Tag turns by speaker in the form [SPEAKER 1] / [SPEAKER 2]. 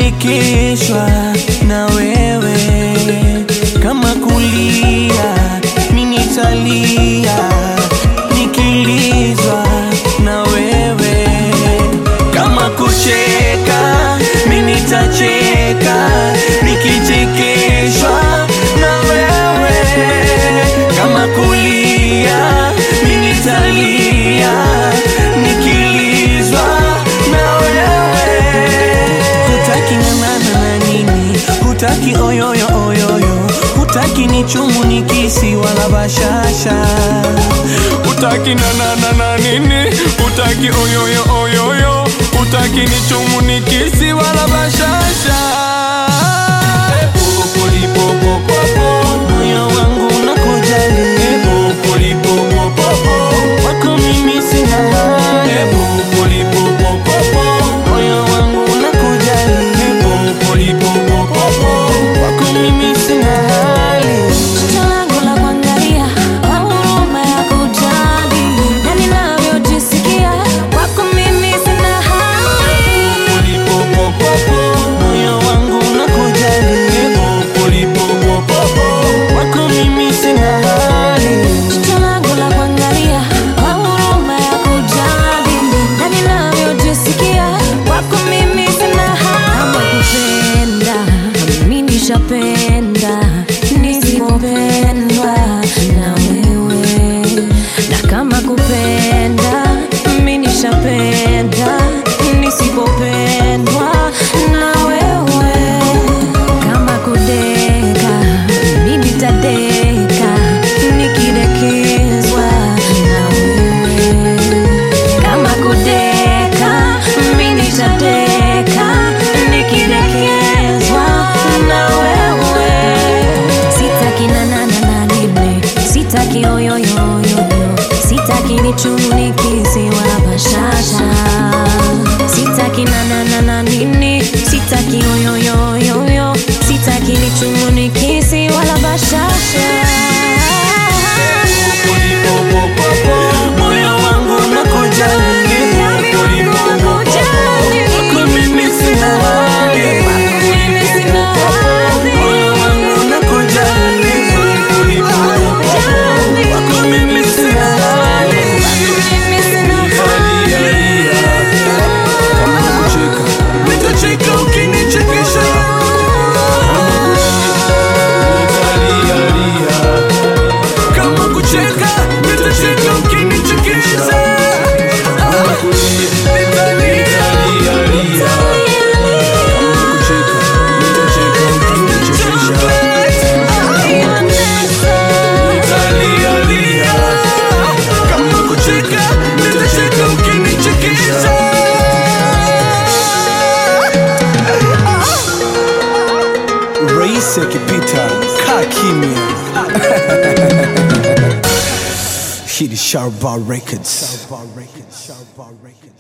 [SPEAKER 1] nikichekeshwa na wewe, kama kulia mi nitalia, nikilizwa na wewe, kama kucheka mi nitacheka, nikichekeshwa na wewe, kama kulia mi nitalia, nikilizwa na wewe hutaki ng'ang'ana na nini, hutaki oyoyo oyoyo, hutaki ni chumu ni kisi wala bashasha,
[SPEAKER 2] Utaki na na na na nini? Utaki oyoyo oyoyo, utaki ni chumu ni kisi wala bashasha.
[SPEAKER 1] moyo wangu unakujali, wako mimi sina hali, moyo wangu unakujali, wako mimi sina hali.
[SPEAKER 3] Jicho langu la kuangalia, kwa huruma ya kujali, na ninavyojisikia, kwako mimi sina hali.
[SPEAKER 1] moyo wangu unakujali, wako mimi sina hali.
[SPEAKER 3] Jicho langu la kuangalia, kwa huruma ya kujali, na ninavyojisikia, kwako mimi sina hali. Kama kupenda, mimi nishapenda, nisipopendwa na wewe. Na kama kupenda, mimi nishapenda, nisipopendwa na wewe. Kama kudeka, mimi nitadeka, nikidekezwa na wewe. Kama kudeka, mimi nitadeka, nikidekezwa na wewe. Sitaki na na na na nini, sitaki oyoyoyoyo, sitaki ni chumu ni kisi wala bashasha. Sitaki na na na na nini, sitaki oyoyoyoyo, sitaki ni chumu ni kisi wala bashasha.
[SPEAKER 1] moyo wangu unakujali, wako mimi sina hali. Moyo wangu unakujali, wako mimi sina hali. Nitacheka ukinichekesha, kama kucheka, nitacheka ukinichekesha. Nitalia, nitalia, lia. Kama kucheka, nitacheka ukinichekesha.
[SPEAKER 4] Rais akipita kaa kimya. Hii ni Sharba Records.